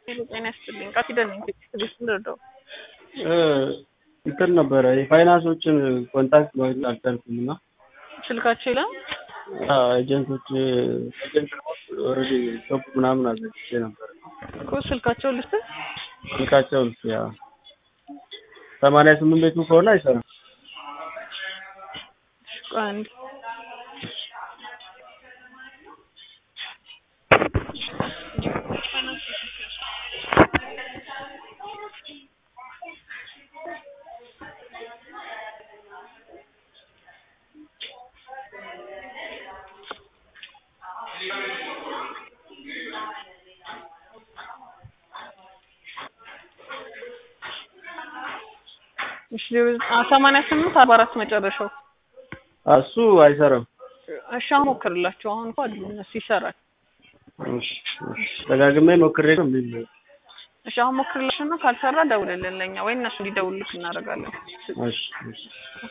ጤና ይስጥልኝ። ቃል ኪዳን ነኝ። ቤት ልረዳው እንትን ነበረ የፋይናንሶችን ኮንታክት ማግኘት አልቻልኩም እና ስልካቸው ይላል ኤጀንቶች ኤጀንት ኦልሬዲ ሾፕ ምናምን አዘግቼ ነበር እኮ ስልካቸው ልስጥ ስልካቸውን ያ ሰማንያ ስምንት ቤቱ ከሆነ አይሰራም። አንድ ሰማንያ ስምንት አርባ አራት መጨረሻው እሱ አይሰራም። እሺ አሁን ሞክርላቸው። አሁን እንኳን አሉ እነሱ ይሰራል። እሺ እሺ ደጋግሜ ሞክሬ ነው እምቢ ብሎኝ። እሺ አሁን ሞክርላቸው እና ካልሰራ ደውልልን ለኛ ወይ እነሱ እንዲደውልልክ እናደርጋለን። እሺ እሺ